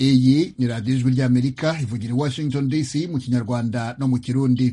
iyi ni radiyo ijwi ry'amerika ivugira i washington dc mu kinyarwanda no mu kirundi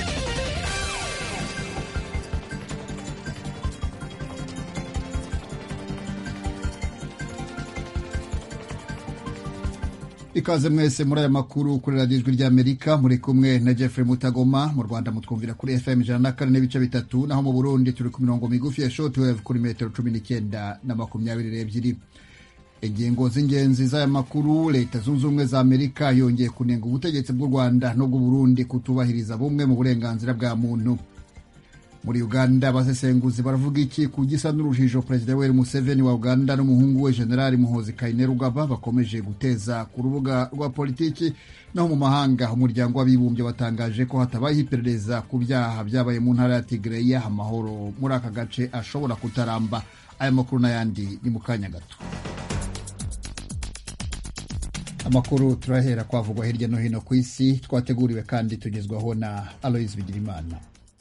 ikaze mwese muri aya makuru kuri radiyo ijwi ry'amerika muri kumwe na jeffrey mutagoma mu rwanda mutwumvira kuri fm ijana na kane n'ibice bitatu naho mu burundi turi ku mirongo migufi ya shortwave kuri metero cumi n'icyenda na makumyabiri n'ebyiri ingingo z'ingenzi z'aya makuru leta zunze ubumwe za amerika yongeye kunenga ubutegetsi bw'u rwanda n'ubw'uburundi kutubahiriza bumwe mu burenganzira bwa muntu muri uganda abasesenguzi baravuga iki ku gisa n'urujijo perezida yoweri museveni wa uganda n'umuhungu we generali muhozi kainerugaba bakomeje guteza ku rubuga rwa politiki naho mu mahanga umuryango w'abibumbye watangaje ko hatabayeho iperereza ku byaha byabaye mu ntara ya tigreya amahoro muri aka gace ashobora kutaramba aya makuru n'ayandi ni mu kanya gato amakuru turahera kwavugwa hirya no hino ku isi twateguriwe kandi tugezwaho na aloise bigirimana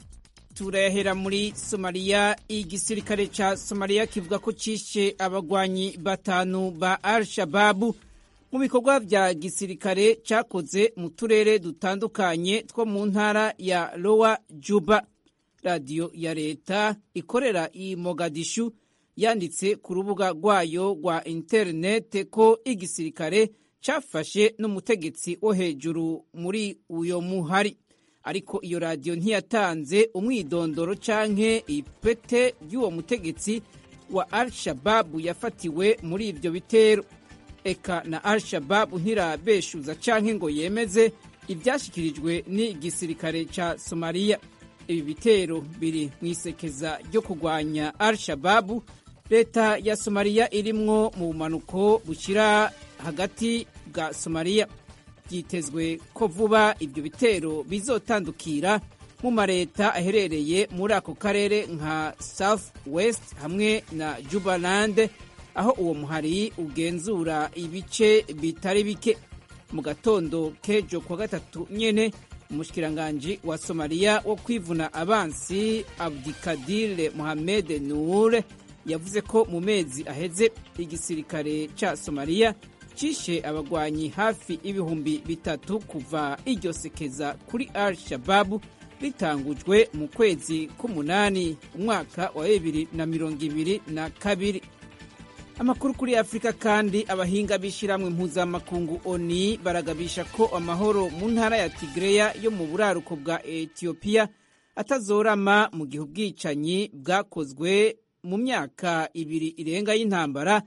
turahera muri somaliya igisirikare ca somaliya kivuga ko cishe abagwanyi batanu ba al shababu mu bikorwa vya gisirikare cakoze mu turere dutandukanye two mu ntara ya lowa juba radiyo ya leta ikorera i mogadishu yanditse ku rubuga rwayo rwa interinete ko igisirikare cafashe n'umutegetsi wo hejuru muri uyo muhari ariko iyo radiyo ntiyatanze umwidondoro canke ipete ry'uwo mutegetsi wa al shababu yafatiwe muri ivyo bitero eka na al shababu ntirabeshuza canke ngo yemeze ivyashikirijwe n'igisirikare ca somaliya ibi bitero biri mw'isekeza ryo kurwanya al shababu leta ya somaliya irimwo mu bumanuko bushira hagati bwa somaliya byitezwe ko vuba ibyo bitero bizotandukira mu mareta aherereye muri ako karere nka south west hamwe na jubaland aho uwo muhari ugenzura ibice bitari bike mu gatondo k'ejo kwa gatatu nyene umushikiranganji wa somaliya wo kwivuna abansi abdikadire mohamed nur yavuze ko mu mezi aheze igisirikare ca somaliya cishe abagwanyi hafi ibihumbi bitatu kuva iryo sekeza kuri al shababu ritangujwe mu kwezi k'umunani umwaka wa bibiri na mirongo ibiri na kabiri amakuru kuri afurika kandi abahinga b'ishyirahamwe mpuzamakungu oni baragabisha ko amahoro mu ntara ya tigreya yo mu buraruko bwa etiyopiya atazorama mu gihe ubwicanyi bwakozwe mu myaka ibiri irenga y'intambara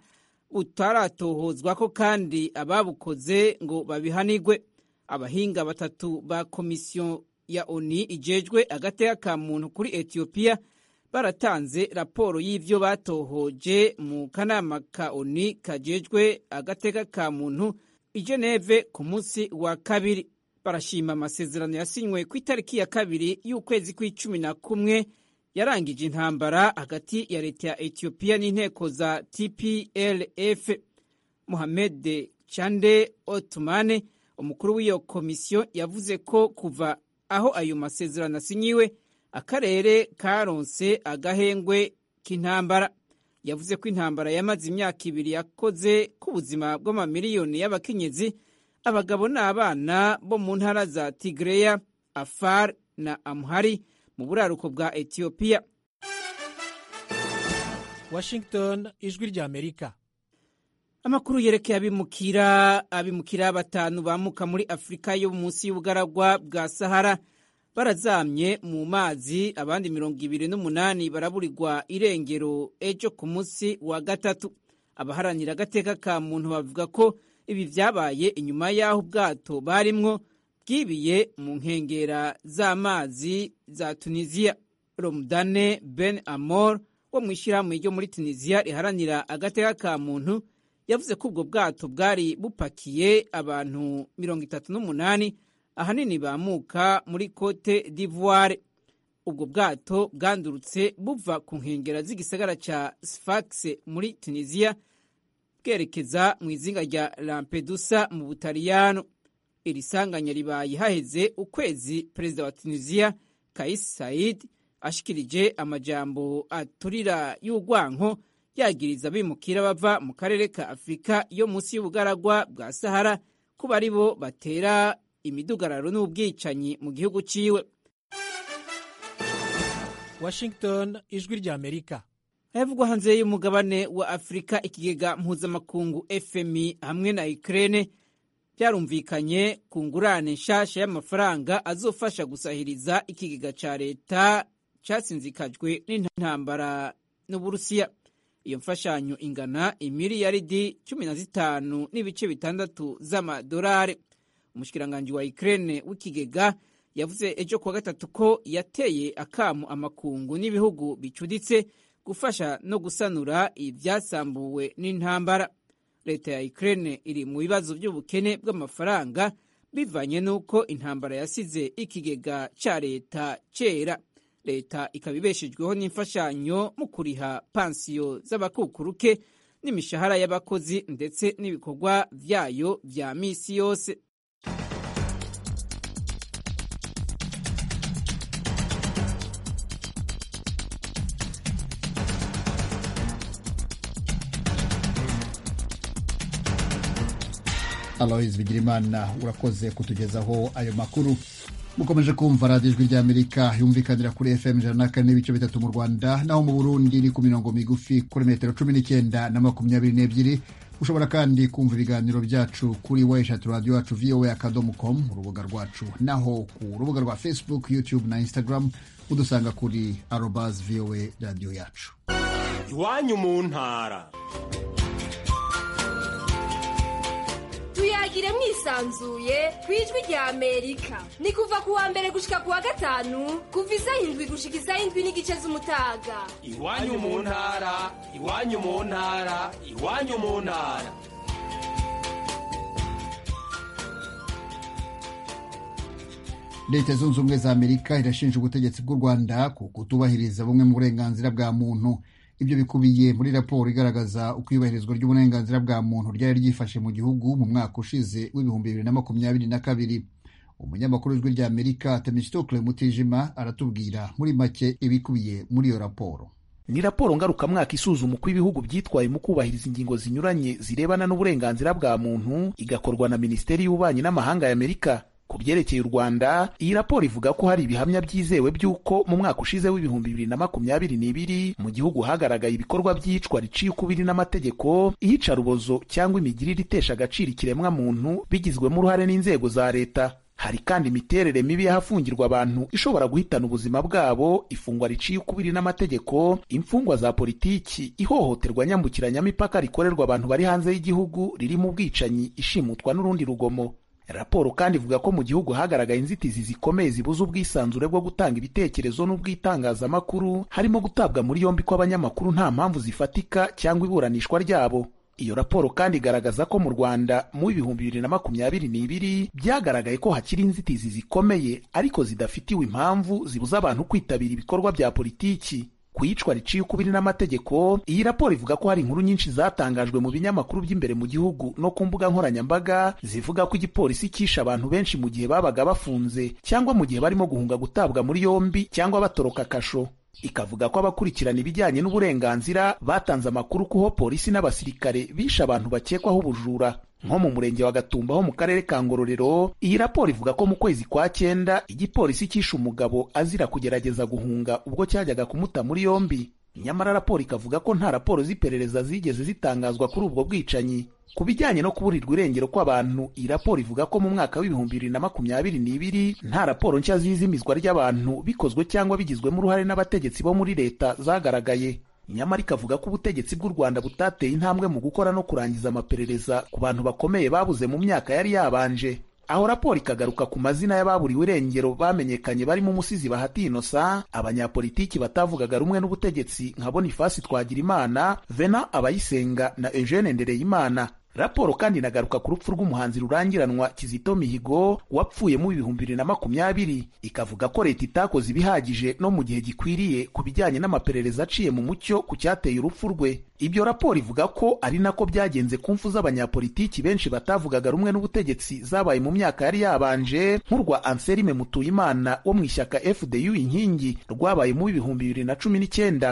utaratohozwa ko kandi ababukoze ngo babihanigwe abahinga batatu ba komisiyo ya oni ijejwe agateka ka muntu kuri etiyopiya baratanze raporo y'ivyo batohoje mu kanama ka oni kajejwe agateka ka muntu i geneve ku munsi wa kabiri barashima amasezerano yasinywe ku itariki ya kabiri y'ukwezi kw'icumi na kumwe yarangije intambara hagati ya leta ya etiyopiya n'inteko za tplf mohamed chande otumane umukuru w'iyo komisiyo yavuze ko kuva aho ayo masezerano asinyiwe akarere karonse agahengwe k'intambara yavuze ko intambara yamaze imyaka ibiri yakoze ku buzima bw'amamiliyoni y'abakenyezi abagabo n'abana bo mu ntara za tigreya afar na amhari mu buraruko bwa etiyopiya washington ijwi rya amerika amakuru yerekeye abimukira abimukira batanu bamuka muri afurika yo munsi y'ubugaragwa bwa sahara barazamye mu mazi abandi mirongo ibiri n'umunani baraburirwa irengero ejo ku munsi wa gatatu abaharanira agateka ka muntu bavuga ko ibi vyabaye inyuma y'aho ubwato barimwo bwibiye mu nkengera z'amazi za tunisiya romdane ben amor wo mu ishyirahamwe ryo muri tunisiya riharanira agateka ka muntu yavuze ko ubwo bwato bwari bupakiye abantu mirongo itatu n'umunani ahanini bamuka muri cote d'ivoire ubwo bwato bwandurutse buva ku nkengera z'igisagara ca sfax muri tunisiya bwerekeza mu izinga rya lampedusa mu butaliyano iri sanganya ribaye haheze ukwezi perezida wa tunisiya kais said ashikirije amajambo aturira y'urwanko yagiriza abimukira bava mu karere ka afurika yo munsi y'ubugaragwa bwa sahara kuba ari bo batera imidugararo n'ubwicanyi mu gihugu ciwe washington ijwi rya amerika havugwa hanze y'umugabane wa afurika ikigega mpuzamakungu fmi hamwe na ukraine byarumvikanye ku ngurane nshasha y'amafaranga azofasha gusahiriza ikigega ca leta casinzikajwe n'intambara n'uburusiya iyo mfashanyo ingana imiliyaridi cumi na zitanu n'ibice bitandatu z'amadolari umushikiranganji wa ukraine w'ikigega yavuze ejo kuwa gatatu ko yateye akamu amakungu n'ibihugu bicuditse gufasha no gusanura ibyasambuwe n'intambara leta ya ukraine iri mu bibazo by'ubukene bw'amafaranga bivanye n'uko intambara yasize ikigega cya leta cyera leta ikaba ibeshejweho n'imfashanyo mu kuriha pansiyo z'abakukuruke n'imishahara y'abakozi ndetse n'ibikorwa byayo bya misi yose aloise bigirimana urakoze kutugezaho ayo makuru mukomeje kumva radiyo ijwi ry'amerika yumvikanira kuri fm ijana na kane n'ibice bitatu mu rwanda naho mu burundi ni ku mirongo migufi kuri metero cumi n'icyenda na makumyabiri n'ebyiri ushobora kandi kumva ibiganiro byacu kuri weshatu radiyo yacu voa akadomo com urubuga rwacu naho ku rubuga rwa facebook youtube na instagram udusanga kuri arobas voa radiyo yacu iwanyu mu ntara tuyagire mwisanzuye ku ijwi rya amerika ni kuva ku wa mbere gushika ku wa gatanu kuva isaha indwi gushika isaha indwi n'igice z'umutaga iwanyu mu ntara iwanyu mu ntara iwanyu mu ntara leta zunze ubumwe za amerika irashinja ubutegetsi bw'u rwanda ku kutubahiriza bumwe mu burenganzira bwa muntu ibyo bikubiye muri raporo igaragaza uko iyubahirizwa ry'uburenganzira bwa muntu ryari ryifashe mu gihugu mu mwaka ushize w'ibihumbi bibiri na makumyabiri na kabiri umunyamakuru w'ijwi rya amerika temistokle mutijima aratubwira muri make ibikubiye muri iyo raporo ni raporo ngarukamwaka isuzuma uko ibihugu byitwaye mu kubahiriza ingingo zinyuranye zirebana n'uburenganzira bwa muntu igakorwa na minisiteri y'ububanyi n'amahanga ya amerika ku byerekeye u rwanda iyi raporo ivuga ko hari ibihamya byizewe by'uko mu mwaka ushize w'ibihumbi bibiri na makumyabiri n'ibiri mu gihugu hagaragaye ibikorwa by'iyicwa riciye ukubiri n'amategeko iyicarubozo cyangwa imigirire itesha agaciro ikiremwa muntu bigizwemo uruhare n'inzego za leta hari kandi imiterere mibi y'ahafungirwa abantu ishobora guhitana ubuzima bwabo ifungwa riciye ukubiri n'amategeko imfungwa za politiki ihohoterwa nyambukiranyamipaka rikorerwa abantu bari hanze y'igihugu ririmo ubwicanyi ishimutwa n'urundi rugomo raporo kandi ivuga ko mu gihugu hagaragaye inzitizi zikomeye zibuza ubwisanzure bwo gutanga ibitekerezo n'ubw'itangazamakuru harimo gutabwa muri yombi kw'abanyamakuru nta mpamvu zifatika cyangwa iburanishwa ryabo iyo raporo kandi igaragaza ko mu rwanda mu bihumbi bibiri na makumyabiri n'ibiri byagaragaye ko hakiri inzitizi zikomeye ariko zidafitiwe impamvu zibuza abantu kwitabira ibikorwa bya politiki ku iyicwa riciye ukubiri n'amategeko iyi raporo ivuga ko hari inkuru nyinshi zatangajwe mu binyamakuru by'imbere mu gihugu no ku mbuga nkoranyambaga zivuga ko igipolisi cyishe abantu benshi mu gihe babaga bafunze cyangwa mu gihe barimo guhunga gutabwa muri yombi cyangwa batoroka kasho ikavuga ko abakurikirana ibijyanye n'uburenganzira batanze amakuru kuho polisi n'abasirikare bishe abantu bakekwaho ubujura nko mu murenge wa Gatumba ho mu karere ka Ngororero iyi raporo ivuga ko mu kwezi kwa cyenda igipolisi cyishe umugabo azira kugerageza guhunga ubwo cyajyaga kumuta muri yombi nyamara raporo ikavuga ko nta raporo z'iperereza zigeze zitangazwa kuri ubwo bwicanyi ku bijyanye no kuburirwa irengero kw'abantu iyi raporo ivuga ko mu mwaka w'ibihumbi bibiri na makumyabiri n'ibiri nta raporo nshya z'izimizwa ry'abantu bikozwe cyangwa bigizwemo uruhare n'abategetsi bo muri leta zagaragaye nyamara ikavuga ko ubutegetsi bw'u rwanda butateye intambwe mu gukora no kurangiza amaperereza ku bantu bakomeye babuze mu myaka yari yabanje aho raporo ikagaruka ku mazina y'ababuriwe irengero bamenyekanye barimo umusizi bahati inosa abanyapolitiki batavugaga rumwe n'ubutegetsi nka bonifasi twagirimana vena abayisenga na eugene ndereyimana raporo kandi inagaruka ku rupfu rw'umuhanzi rurangiranwa kizito mihigo wapfuye mu bihumbi bibiri na makumyabiri ikavuga ko leta itakoze ibihagije no mu gihe gikwiriye ku bijyanye n'amaperereza aciye mu mucyo ku cyateye urupfu rwe ibyo raporo ivuga ko ari nako byagenze ku mfu z'abanyapolitiki benshi batavugaga rumwe n'ubutegetsi zabaye mu myaka yari yabanje nk'urwa anselme mutuyimana wo mu ishyaka fdu inkingi rwabaye mu bihumbi bibiri na cumi n'icyenda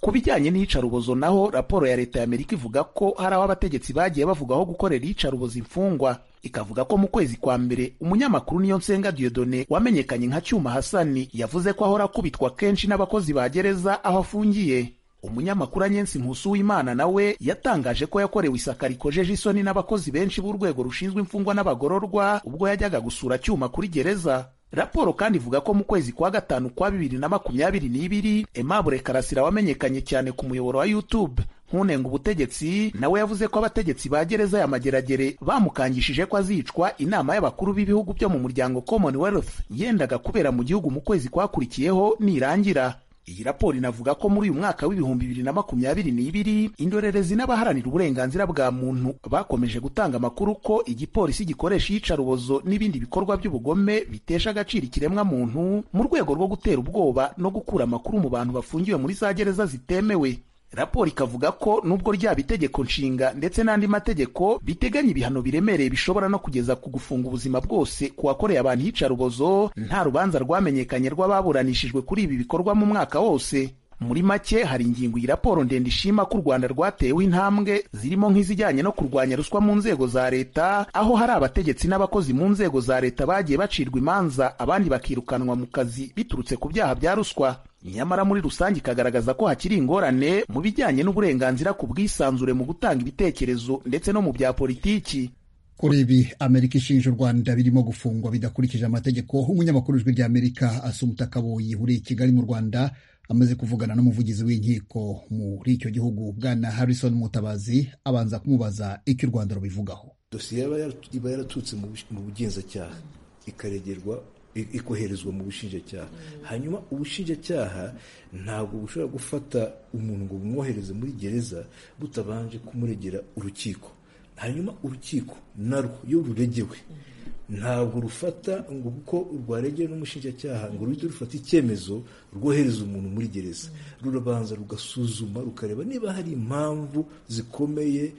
ku bijyanye n'iyicarubozo naho raporo ya leta ya amerika ivuga ko hari aho abategetsi bagiye bavugaho gukorera iyicarubozo imfungwa ikavuga ko mu kwezi kwa mbere umunyamakuru niyo nsenga diodone wamenyekanye nka cyuma hasani yavuze ko ahora akubitwa kenshi n'abakozi ba gereza aho afungiye umunyamakuru anyensi nkusu w'imana nawe yatangaje ko yakorewe isaka rikojeje isoni n'abakozi benshi b'urwego rushinzwe imfungwa n'abagororwa ubwo yajyaga gusura cyuma kuri gereza raporo kandi ivuga ko mu kwezi kwa gatanu kwa bibiri na makumyabiri n'ibiri Aimable Karasira wamenyekanye cyane ku muyoboro wa YouTube nkunenga ubutegetsi nawe yavuze ko abategetsi ba gereza ya mageragere bamukangishije ko azicwa inama y'abakuru b'ibihugu byo mu muryango Commonwealth yendaga kubera mu gihugu mu kwezi kwakurikiyeho nirangira iyi raporo inavuga ko muri uyu mwaka w'ibihumbi bibiri na makumyabiri n'ibiri indorerezi n'abaharanira uburenganzira bwa muntu bakomeje gutanga amakuru ko igipolisi gikoresha iyicarubozo n'ibindi bikorwa by'ubugome bitesha agaciro ikiremwa muntu mu rwego rwo gutera ubwoba no gukura amakuru mu bantu bafungiwe muri za gereza zitemewe raporo ikavuga ko nubwo ryaba itegeko nshinga ndetse n'andi mategeko biteganya ibihano biremereye bishobora no kugeza ku gufunga ubuzima bwose ku wakoreye abantu iyicarubozo nta rubanza rwamenyekanye rw'ababuranishijwe kuri ibi bikorwa mu mwaka wose muri make hari ingingo iyi raporo ndende ishima ko u rwanda rwatewe intambwe zirimo nk'izijyanye no kurwanya ruswa mu nzego za leta aho hari abategetsi n'abakozi mu nzego za leta bagiye bacirwa imanza abandi bakirukanwa mu kazi biturutse ku byaha bya ruswa nyamara muri rusange ikagaragaza ko hakiri ingorane mu bijyanye n'uburenganzira ku bwisanzure mu gutanga ibitekerezo ndetse no mu bya politiki kuri ibi amerika ishinja u rwanda birimo gufungwa bidakurikije amategeko umunyamakuru w'ijwi rya amerika asumuta kaboyi uri i kigali mu rwanda amaze kuvugana n'umuvugizi w'inkiko muri icyo gihugu bwana harrison mutabazi abanza kumubaza icyo u rwanda rubivugaho dosiye iba yaraturutse mu bugenzacyaha ikaregerwa ikoherezwa mu bushinjacyaha hanyuma ubushinjacyaha ntabwo bushobora gufata umuntu ngo bumwohereze muri gereza butabanje kumuregera urukiko hanyuma urukiko narwo iyo ruregewe ntabwo rufata ngo kuko rwaregeye n'umushinjacyaha ngo ruhite rufata icyemezo rwohereza umuntu muri gereza rurabanza rugasuzuma rukareba niba hari impamvu zikomeye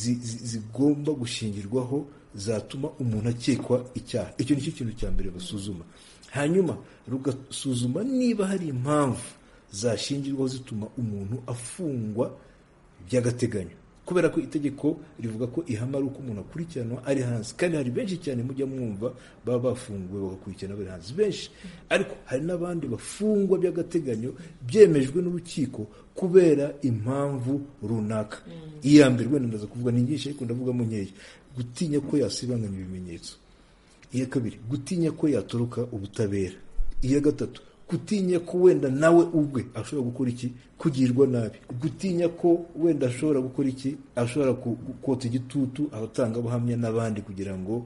zigomba gushingirwaho zatuma umuntu akekwa icyaha icyo ni cyo kintu cya mbere basuzuma hanyuma rugasuzuma niba hari impamvu zashingirwaho zituma umuntu afungwa by'agateganyo kubera ko itegeko rivuga ko ihama ari uko umuntu akurikiranwa ari hanze kandi hari benshi cyane mujya mwumva baba bafunguwe bagakurikirana bari hanze benshi ariko hari n'abandi bafungwa by'agateganyo byemejwe n'urukiko kubera impamvu runaka iya mbere wenda ndaza kuvuga ni nyinshi ariko ndavugamo nkeya gutinya ko yasibanganya ibimenyetso iya kabiri gutinya ko yatoroka ubutabera iya gatatu gutinya ko wenda nawe ubwe ashobora gukora iki kugirwa nabi gutinya ko wenda ashobora gukora iki ashobora kota igitutu abatangabuhamya n'abandi kugira ngo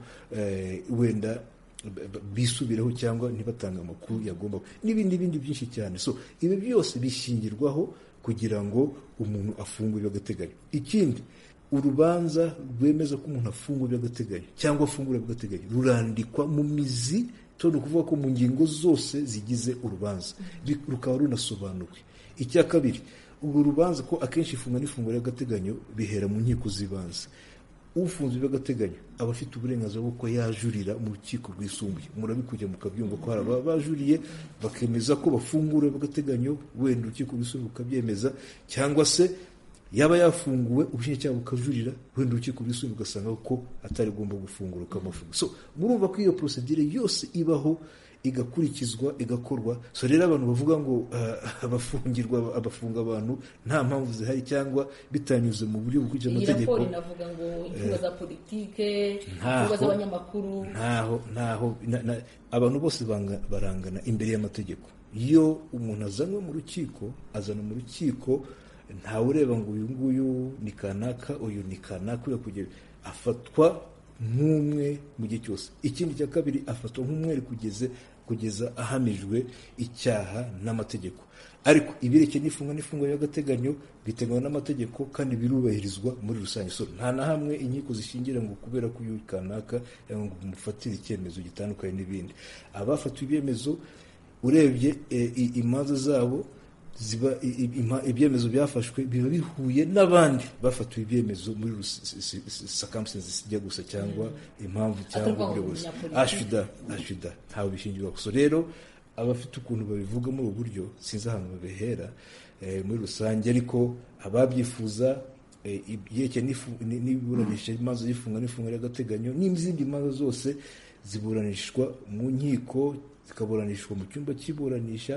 wenda bisubireho cyangwa ntibatange amakuru yagomba n'ibindi bindi byinshi cyane so ibi byose bishingirwaho kugira ngo umuntu afungwe by'agateganyo ikindi urubanza rwemeza ko umuntu afungwa by'agateganyo cyangwa afungura by'agateganyo rurandikwa mu mizi ni ukuvuga ko mu ngingo zose zigize urubanza rukaba runasobanuwe icya kabiri urwo rubanza ko akenshi ifunga n'ifunguro ry'agateganyo bihera mu nkiko z'ibanze ufunze by'agateganyo aba afite uburenganzira bwo ko yajurira mu rukiko rwisumbuye murabikujya mukabyumva ko hari ababa bajuriye bakemeza ko bafungura by'agateganyo wenda urukiko rwisumbuye bukabyemeza cyangwa se yaba yafunguwe ubushinjacyaha bukajurira wenda urukiko rwisumbuye ugasanga ko atari agomba gufungura ukamufunga so murumva ko iyo porosedire yose ibaho igakurikizwa igakorwa so rero abantu bavuga ngo abafungirwa abafunga abantu nta mpamvu zihari cyangwa bitanyuze mu buryo bukurikije amategeko iyi raporo inavuga ngo imfungwa za politike imfungwa z'abanyamakuru ntaho ntaho abantu bose barangana imbere y'amategeko iyo umuntu azanwe mu rukiko azana mu rukiko ntawe ureba ngo uyu nguyu ni kanaka uyu ni kanaka uriya kugera afatwa nk'umwe mu gihe cyose ikindi cya kabiri afatwa nk'umwere kugeze kugeza ahamijwe icyaha n'amategeko ariko ibirekeye n'ifunga n'ifunga y'agateganyo biteganywa n'amategeko kandi birubahirizwa muri rusange so nta na hamwe inkiko zishingira ngo kubera ko uyu kanaka ngo umufatire icyemezo gitandukanye n'ibindi abafatiwe ibyemezo urebye imanza zabo ziba ibyemezo byafashwe biba bihuye n'abandi bafatiwe ibyemezo muri circumstances zijya gusa cyangwa impamvu cyangwa uburyo bose ashida ashida ntawe bishingirwa gusa rero abafite ukuntu babivuga muri ubu buryo sinzi ahantu babihera muri rusange ariko ababyifuza ibyerekeye n'iburanisha imanza y'ifunga n'ifunga ry'agateganyo n'izindi manza zose ziburanishwa mu nkiko zikaburanishwa mu cyumba cy'iburanisha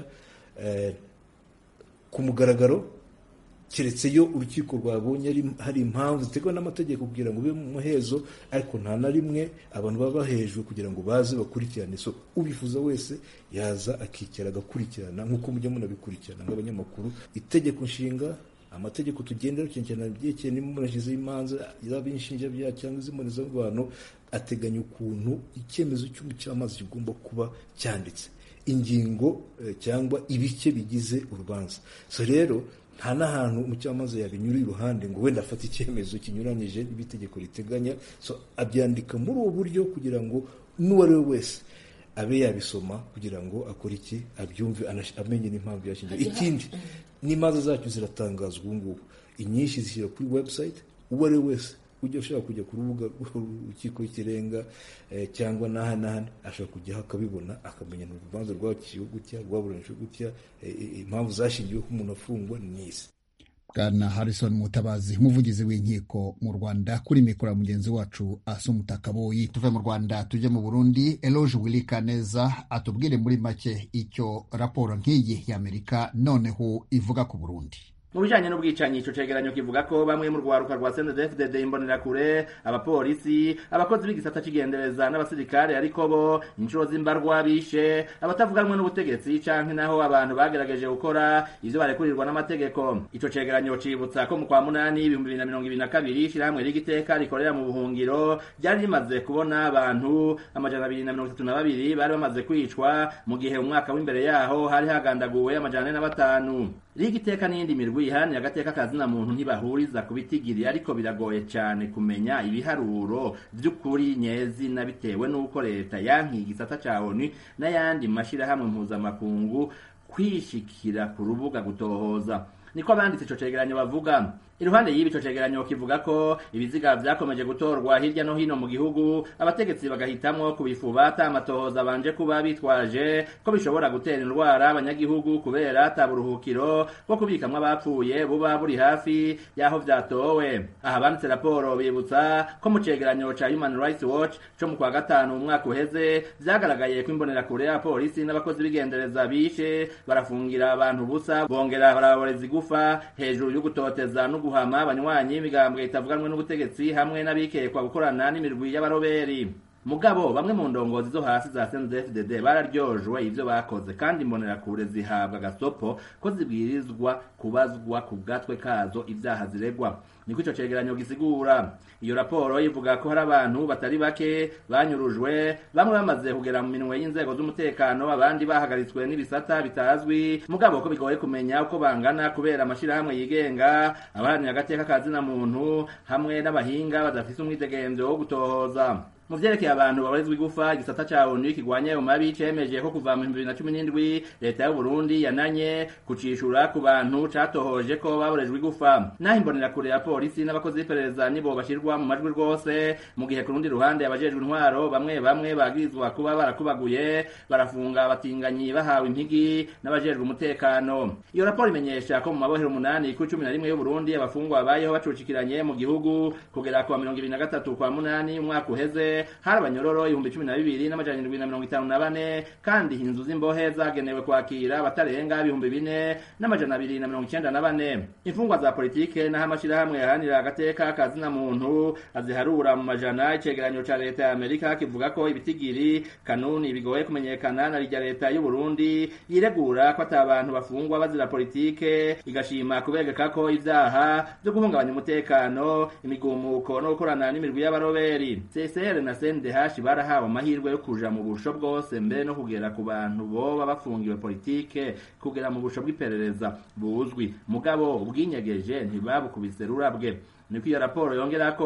ku mugaragaro keretse iyo urukiko rwabonye hari impamvu ziterwa n'amategeko kugira ngo ube mu muhezo ariko nta na rimwe abantu baba bahejwe kugira ngo baze bakurikirane so ubifuza wese yaza akicara agakurikirana nk'uko mujya munabikurikirana nk'abanyamakuru itegeko nshinga amategeko tugendera cyane byerekeye n'imurashize y'imanza yaba inshinjabyaha cyangwa iz'impunizamubano ateganya ukuntu icyemezo cy'umucamanza kigomba kuba cyanditse ingingo cyangwa ibice bigize urubanza so rero nta n'ahantu umucamanza yabinyura iruhande ngo wenda afate icyemezo kinyuranyije n'ibitegeko riteganya so abyandika muri ubu buryo kugira ngo n'uwo ari we wese abe yabisoma kugira ngo akore iki abyumve amenye n'impamvu yashingiye ikindi n'imanza zacu ziratangazwa ubu ngubu inyinshi zishyira kuri website uwo ari we wese ujya ushaka kujya ku rubuga rw'urukiko rw'ikirenga cyangwa n'aha n'ahandi ashobora kujyaho akabibona akamenya ni urubanza rwaciwe gutya rwaburanishwe gutya impamvu zashingiwe ko umuntu afungwa ni izi bwana harrison mutabazi umuvugizi w'inkiko mu rwanda kuri mikoro ya mugenzi wacu asa umutakaboyi tuve mu rwanda tujye mu burundi eloge wilikaneza atubwire muri make icyo raporo nk'iyi y'amerika noneho ivuga ku burundi mu bijanye n'ubwicanyi ico cegeranyo kivuga ko bamwe mu rwaruka rwa CNDD-FDD imbonerakure abapolisi abakozi b'igisata c'igendereza n'abasirikare ariko bo inshuro z'imbarwa bishe abatavuganwe n'ubutegetsi canke naho abantu bagerageje gukora ivyo barekurirwa n'amategeko ico cegeranyo cibutsa ko mu kwa munani ibihumbi bibiri na mirongo ibiri na kabiri ishirahamwe ry'igiteka rikorera mu buhungiro ryari rimaze kubona abantu amajana abiri na mirongo itatu na babiri bari bamaze kwicwa mu gihe umwaka w'imbere yaho hari hagandaguwe amajana ane na batanu rigiteka n'iyindi mirwi ihani agateka kazina muntu ntibahuriza ku bitigiri ariko biragoye cyane kumenya ibiharuro by'ukuri nyezina bitewe n'uko leta yankiye igisata ca ONU n'ayandi mashirahamwe mpuzamakungu kwishikira ku rubuga gutohoza niko abanditse ico cegeranyo bavuga iruhande y'ibi ico cegeranyo kivuga ko ibiziga vyakomeje gutorwa hirya no hino mu gihugu abategetsi bagahitamwo kubifuba ata amatohoza banje kuba bitwaje ko bishobora gutera indwara abanyagihugu kubera ata buruhukiro bwo kubikamwo abapfuye buba buri hafi y'aho vyatowe aha banditse raporo bibutsa ko mu cegeranyo ca human rights watch co mu kwa gatanu umwaka uheze vyagaragaye ko imbonerakure ya polisi n'abakozi b'igendereza bishe barafungira abantu busa bongera baraboreza igufa hejuru yo gutoteza no guhama abanywanyi imigambwe itavuganwe n'ubutegetsi hamwe n'abikekwa gukorana n'imirwi y'abaroberi mugabo bamwe mu ndongozi zo hasi za CNDD-FDD bararyojwe ivyo bakoze kandi imbonerakure zihabwa gasopo ko zibwirizwa kubazwa ku gatwe kazo ivyaha ziregwa niko ico cegeranyo gisigura iyo raporo ivuga ko hari abantu batari bake banyurujwe bamwe bamaze kugera mu minwe y'inzego z'umutekano abandi bahagaritswe n'ibisata bitazwi mugabo ko bigoye kumenya uko bangana kubera amashirahamwe yigenga abaharanira agateka kazina muntu hamwe n'abahinga badafise umwidegemvyo wo gutohoza mu vyerekeye abantu babarizwa igufa igisata ca onu kigwanya ayo mabi cemeje ko kuva mu bibiri na cumi n'indwi leta y'uburundi yananye kucishura ku bantu catohoje ko baborejwe igufa naho imbonerakure ya polisi n'abakozi b'iperereza nibo bashirwa mu majwi rwose mu gihe ku rundi ruhande abajejwe intwaro bamwe bamwe bagirizwa kuba barakubaguye barafunga abatinganyi bahawe impigi n'abajejwe umutekano iyo raporo imenyesha ko mu mabohero umunani ku cumi na rimwe y'uburundi abafungwa babayeho bacucikiranye mu gihugu kugera ku wa mirongo ibiri na gatatu kwa munani umwaka uheze hari abanyororo ibihumbi cumi na bibiri n'amajana indwi na mirongo itanu na bane kandi inzu z'imbohe zagenewe kwakira abatarenga ibihumbi bine n'amajana abiri na mirongo icenda na bane imfungwa za politike n'aho amashirahamwe yaharanira agateka kazina muntu aziharura mu majana icegeranyo ca leta ya amerika kivuga ko ibitigiri kanuni bigoye kumenyekana na rirya leta y'u Burundi yiregura ko ata abantu bafungwa bazira politike igashima kubegeka ko ivyaha vyo guhungabanya umutekano imigumuko no gukorana n'imirwi y'abaroberi CSR na CNDH barahawe amahirwe yo kuja mu busho bwose mbere no kugera ku bantu boba bafungiwe politike kugera mu busho bw'iperereza buzwi mugabo ubwinyegeje ntibabukubise rurabwe niko iyo raporo yongera ko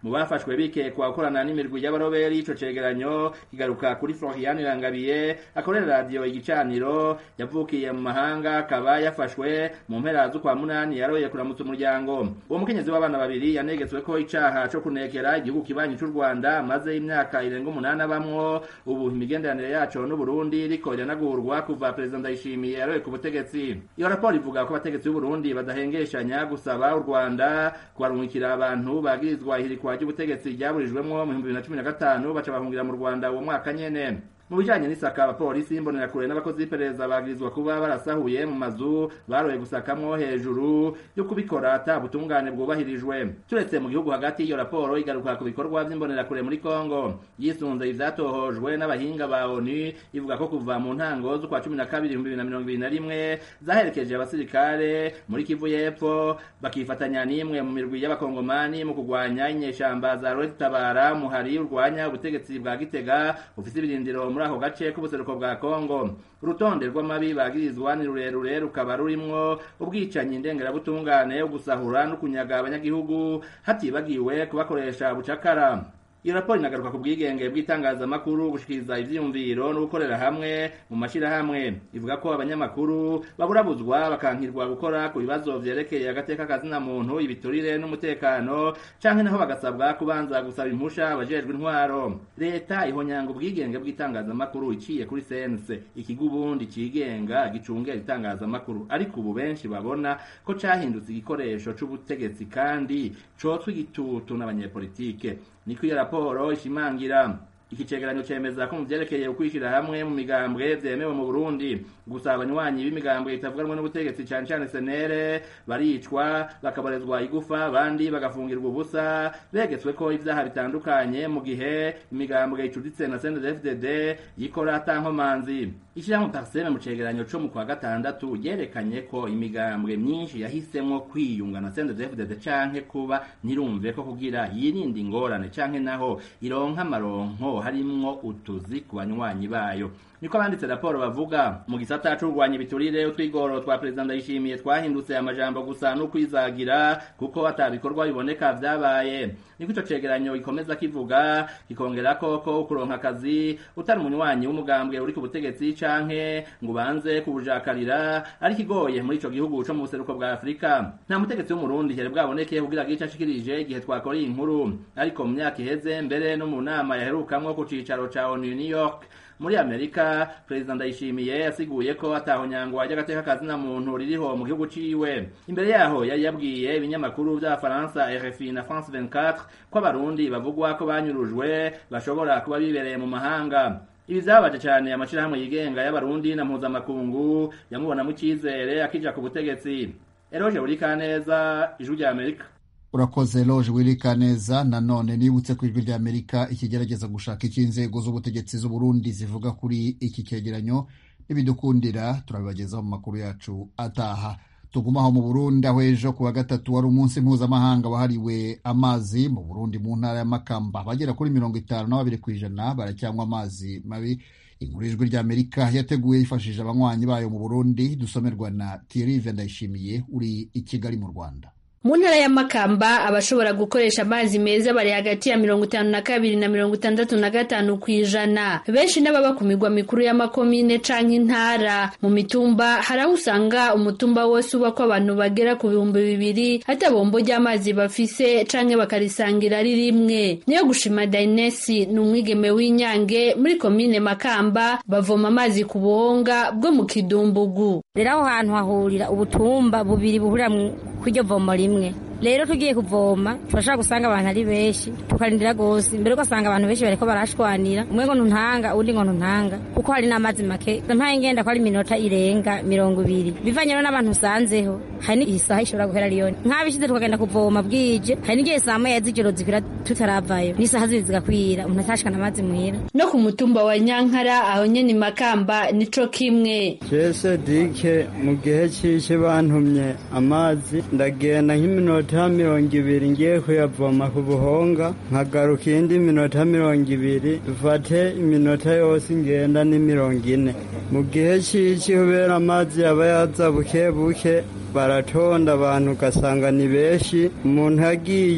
mu bafashwe bikekwa gukorana n'imirwi y'abaroberi ico cegeranyo kigaruka kuri Florian Irangabiye akorera radiyo igicaniro yavukiye mu mahanga akaba yafashwe mu mpera z'ukwa munani yaroye kuramutsa umuryango uwo mukenyezi w'abana babiri yanegetswe ko icaha co kunekera igihugu kibanyi c'u Rwanda maze imyaka irenga umunani abamwo ubu imigenderanire yaco n'Uburundi riko iranagurwa kuva perezida Ndayishimiye yaroye ku butegetsi iyo raporo ivuga ko abategetsi b'Uburundi badahengeshanya gusaba u Rwanda kubarungikira abantu bagirizwa ihirikwa ry'ubutegetsi ryaburijwemwo mu 2015 baca bahungira mu Rwanda uwo mwaka nyene mu bijanye n'isaka abapolisi imbonerakure n'abakozi b'iperereza bagirizwa kuba barasahuye mu mazu baroye gusakamwo hejuru yo kubikora ata butungane bwubahirijwe turetse mu gihugu hagati iyo raporo igaruka ku bikorwa vy'imbonerakure muri Kongo yisunze ivyatohojwe n'abahinga ba ONU ivuga ko kuva mu ntango z'ukwa cumi na kabiri ibihumbi bibiri na mirongo ibiri na rimwe zaherekeje abasirikare muri Kivu y'Epfo bakifatanya n'imwe mu mirwi y'abakongomani mu kugwanya inyeshamba za Red Tabara muhari urwanya ubutegetsi bwa Gitega ufise ibirindiro muri ako gace k'ubuseruko bwa Kongo urutonde rw'amabi bagirizwa ni rurerure rukaba rurimwo ubwicanyi ndengerabutungane ugusahura no kunyaga abanyagihugu hatibagiwe kubakoresha bucakara iyo raporo inagaruka ku bwigenge bw'itangazamakuru gushikiriza ivyiyumviro no gukorera hamwe mu mashirahamwe ivuga ko abanyamakuru baburabuzwa bakankirwa gukora ku bibazo vyerekeye agateka kazina muntu ibiturire n'umutekano canke naho bagasabwa kubanza gusaba impusha abajejwe intwaro leta ihonyanga ubwigenge bw'itangazamakuru iciye kuri sense ikigo ubundi cigenga gicungera itangazamakuru ariko ubu benshi babona ko cahindutse igikoresho c'ubutegetsi kandi cotwa igitutu n'abanyepolitike niko iyo raporo ishimangira iki cegeranyo cemeza ko mu vyerekeye ukwishira hamwe mu migambwe vyemewe mu Burundi gusa abanywanyi b'imigambwe itavuganwe n'ubutegetsi cane cane senere baricwa bakaborezwa igufa abandi bagafungirwa ubusa begetswe ko ivyaha bitandukanye mu gihe imigambwe icuditse na CNDD-FDD yikora atankomanzi ishirahamwe Parseme mu cegeranyo co mu kwa gatandatu ryerekanye ko imigambwe myinshi yahisemwo kwiyunga na CNDD-FDD canke kuba ntirumve ko kugira yirinde ingorane canke naho ironka amaronko harimwo utuzi ku banywanyi bayo niko abanditse raporo bavuga mu gisata c'urwanya ibiturire utwigoro twa perezida ndayishimiye twahindutse amajambo gusa no kwizagira kuko atabikorwa biboneka vyabaye niko ico cegeranyo gikomeza kivuga kikongera ko ko ukuronka akazi utari umunywanyi w'umugambwe uri ku butegetsi canke ngo ubanze kubujakarira ari kigoye muri ico gihugu co mu buseruko bwa afurika nta mutegetsi w'umurundi yari bwaboneke kugira gice ashikirije igihe twakora iyi nkuru ariko mu myaka iheze mbere no mu nama yaherukamwo ku cicaro ca onu new york muri amerika perezida ndayishimiye yasiguye ko atahonyangwa ry'agateka kazina muntu ririho mu gihugu ciwe imbere yaho yari yabwiye ibinyamakuru vy'abafaransa rfi na france 24 ko abarundi bavugwa ko banyurujwe bashobora kuba bibereye mu mahanga ibi vyabaje cane amashirahamwe yigenga y'abarundi na mpuzamakungu yamubonamo icizere akija ku butegetsi eroje burikaneza ijwi rya amerika urakoze loje wirika neza nanone nibutse ku ijwi rya amerika ikigerageza gushaka icyo inzego z'ubutegetsi z'uburundi zivuga kuri iki cyegeranyo n'ibidukundira turabibagezaho mu makuru yacu ataha tugumaho mu burundi aho ejo ku wa gatatu wari umunsi mpuzamahanga wahariwe amazi mu burundi mu ntara ya makamba abagera kuri mirongo itanu na babiri ku ijana baracyanywa amazi mabi inkuru ijwi rya amerika yateguye yifashishije abanywanyi bayo mu burundi dusomerwa na tirive ndayishimiye uri i kigali mu rwanda mu ntara ya makamba abashobora gukoresha amazi meza bari hagati ya mirongo itanu na kabiri na mirongo itandatu na gatanu ku ijana benshi n'ababa ku migwa mikuru y'amakomine canke intara mu mitumba hari aho usanga umutumba wose ubako abantu bagera ku bihumbi bibiri ata bombo ry'amazi bafise canke bakarisangira ari rimwe niyo gushima dainesi ni umwigeme w'inyange muri komine makamba bavoma amazi ku buhonga bwo mu kidumbugu rero aho hantu hahurira ubutumba bubiri buhurira kw'iryo vomo rimwe rero tugiye kuvoma turashobora gusanga abantu ari benshi tukarindira gose mbere ugasanga abantu benshi bariko barashwanira umwe ngo ntuntanga uwundi ngo ntuntanga kuko hari n'amazi make mpaye ngenda ko ari iminota irenga mirongo ibiri bivanye rero n'abantu usanzeho hari n'igihe isaha ishobora guhera riyoni nk'abishize tukagenda kuvoma bwije hari n'igihe saa moya z'ijoro zikwira tutaravayo n'isaha zibiri zigakwira umuntu atashikana amazi muhira no ku mutumba wa nyankara aho nyene makamba nico kimwe jese dike mu gihe cishe bantumye amazi ndagenda nk'iminota mirongo ibiri ngiye kuyavoma ku buhonga nkagaruka iyindi minota mirongo ibiri dufate iminota yose ngenda ni mirongo ine mu gihe cici kubera amazi yaba yaza buke buke baratonda abantu ugasanga ni benshi umuntu agiye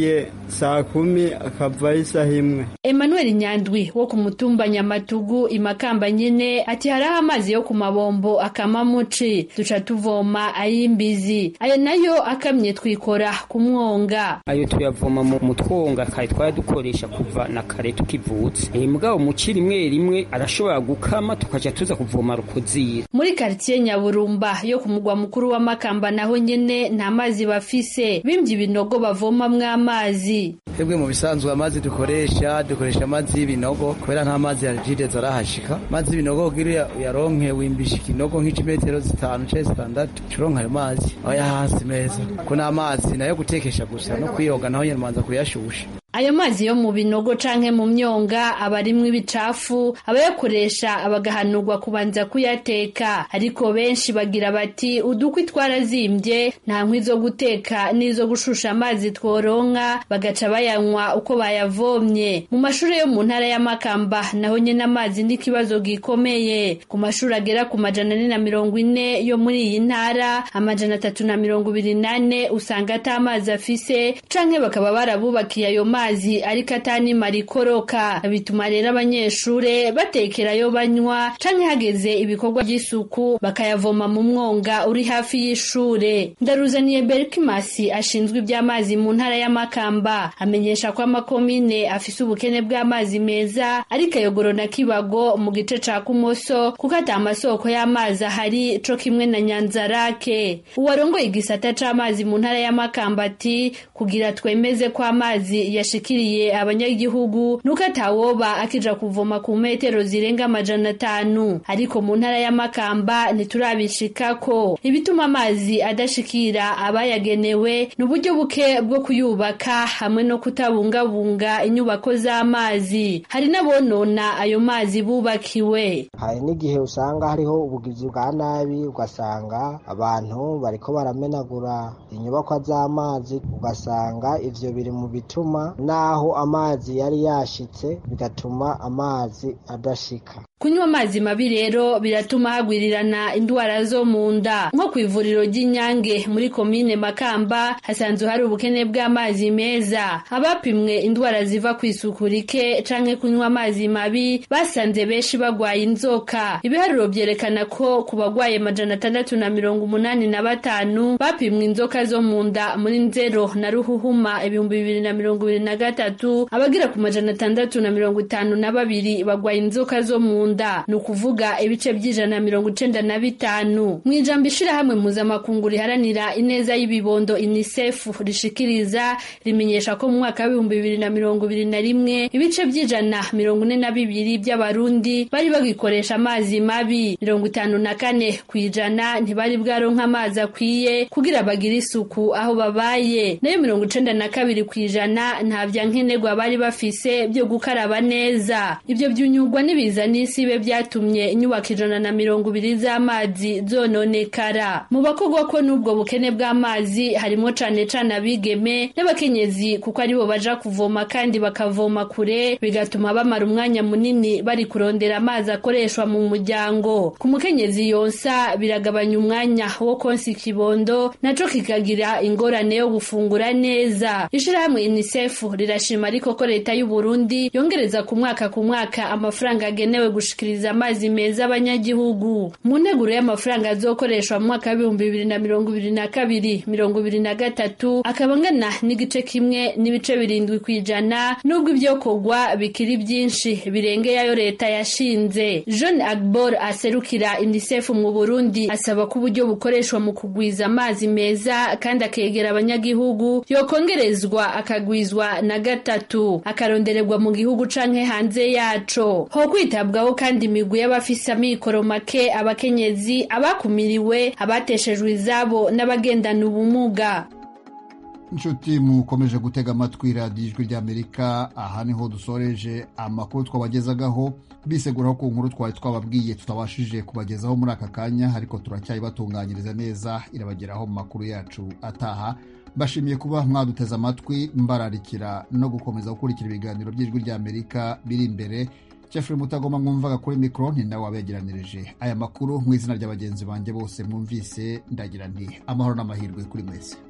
saa kumi akavayo isaha imwe emmanuel nyandwi wo ku mutumba nyamatugu imakamba nyene ati hariho amazi yo ku mabombo akama muci duca tuvoma ay'imbizi ayo nayo akamye twikora ku mwonga ayo tuyavoma mu twonga kare twaradukoresha kuva na kare tukivutse e, mugabo muci rimwe rimwe arashobora gukama tukaja tuza kuvoma rukozira muri karitiye nyaburumba yo ku mugwa mukuru wa makamba naho nyene nta mazi bafise bimvye ibinogo bavomamwo amazi twebwe mu bisanzwe amazi dukoresha dukoresha amazi y'ibinogo kubera nta mazi ya jideza arahashika amazi y'ibinogo kugira uyaronke wimbisha ikinogo nk'imetero zitanu canke zitandatu curonka ayo mazi aba hasi meza ko n'amazi nayo gutekesha gusa no kwiyoga naho nyene manza kuyashusha ayo mazi yo mu binogo canke mu myonga aba arimwo ibicafu abayakoresha bagahanurwa kubanza kuyateka ariko benshi bagira bati udukwi twarazimbye nta nkwi zo guteka n'izo gushusha amazi tworonka bagaca bayanywa uko bayavomye mu mashuri yo mu ntara y'amakamba naho nyene amazi ni ikibazo gikomeye ku mashuri agera ku majana ane na mirongo ine yo muri iyi ntara amajana atatu na mirongo ibiri nane usanga ata amazi afise canke bakaba barabubakiye ayo mazi amazi ariko atanimara ikoroka bituma rero abanyeshure batekerayo banywa canke hageze ibikorwa by'isuku bakayavoma mu mwonga uri hafi y'ishure ndaruzaniye berkimasi ashinzwe iby'amazi mu ntara y'amakamba amenyesha ko amakomine afise ubukene bw'amazi meza ariko ayogoro na kibago mu gice ca kumoso kuko ata amasoko y'amazi ahari co kimwe na nyanzarake uwarongoye igisata c'amazi mu ntara y'amakamba ati kugira twemeze ko amazi yashikiriye abanyagihugu nuko atawoba akija kuvoma ku metero zirenga amajana atanu ariko mu ntara y'amakamba ntiturabishikako ibituma amazi adashikira abayagenewe ni uburyo buke bwo kuyubaka hamwe no kutabungabunga inyubako z'amazi hari n'abonona ayo mazi bubakiwe hari n'igihe usanga hariho ubugizi bwa nabi ugasanga abantu bariko baramenagura inyubakwa z'amazi ugasanga ivyo biri mu bituma naho amazi yari yashitse bigatuma amazi adashika kunywa amazi mabi rero biratuma hagwirirana indwara zo mu nda nko ku ivuriro ry'inyange muri komine makamba hasanzwe hari ubukene bw'amazi meza abapimwe indwara ziva ku isuku rike canke kunywa amazi mabi basanze benshi bagwaye inzoka ibiharuro vyerekana ko ku bagwaye majana atandatu na mirongo umunani na batanu bapimwe inzoka zo mu nda muri nzero na ruhuhuma ibihumbi bibiri na mirongo ibiri na gatatu abagira ku majana atandatu na mirongo itanu na babiri bagwaye inzoka zo mu nda ni ukuvuga ibice by'ijana mirongo icenda na bitanu mu ijambo ishirahamwe mpuzamakungu riharanira ineza y'ibibondo unicef rishikiriza rimenyesha ko mu mwaka w'ibihumbi bibiri na mirongo ibiri na rimwe ibice by'ijana mirongo ine na bibiri by'abarundi bari bagikoresha amazi mabi mirongo itanu na kane ku ijana ntibari bwaronka amazi akwiye kugira bagire isuku aho babaye nayo mirongo icenda na kabiri ku ijana nta vya nkenerwa bari bafise byo gukaraba neza ibyo byunyurwa n'ibiza n'isibe byatumye inyubako ijana na mirongo ibiri z'amazi zononekara mu bakogwa ko n'ubwo bukene bw'amazi harimo cane cane abigeme n'abakenyezi kuko aribo baja kuvoma kandi bakavoma kure bigatuma bamara umwanya munini bari kurondera amazi akoreshwa mu muryango ku mukenyezi yonsa biragabanya umwanya wo konsa ikibondo naco kikagira ingorane yo gufungura neza ishirahamwe unicef rirashima ariko ko leta y'u Burundi yongereza ku mwaka ku mwaka amafaranga agenewe gushikiriza amazi meza abanyagihugu mu nteguro y'amafaranga azokoreshwa mu mwaka w'ibihumbi bibiri na mirongo ibiri na kabiri mirongo ibiri na gatatu akaba angana n'igice kimwe n'ibice birindwi ku ijana n'ubwo ibyokorwa bikiri byinshi birengeye ayo leta yashinze john agbor aserukira unicef mu burundi asaba ko uburyo bukoreshwa mu kugwiza amazi meza kandi akegera abanyagihugu yokongerezwa akagwizwa na gatatu akarondererwa mu gihugu canke hanze yaco ho kwitabwaho kandi imigwi y'abafise amikoro make abakenyezi abakumiriwe abateshejwe izabo n'abagendana ubumuga inshuti mukomeje gutega amatwi radiyo ijwi ry'amerika aha niho dusoreje amakuru twabagezagaho biseguraho ku nkuru twari twababwiye tutabashije kubagezaho muri aka kanya ariko turacyayibatunganyiriza neza irabageraho mu makuru yacu ataha bashimiye kuba mwaduteze amatwi mbararikira no gukomeza gukurikira ibiganiro by'ijwi ry'amerika biri imbere jeffrey mutagoma mwumvaga kuri mikoro ni nawe wabegeranirije aya makuru mu izina rya bagenzi banjye bose mwumvise ndagira nti amahoro n'amahirwe kuri mwese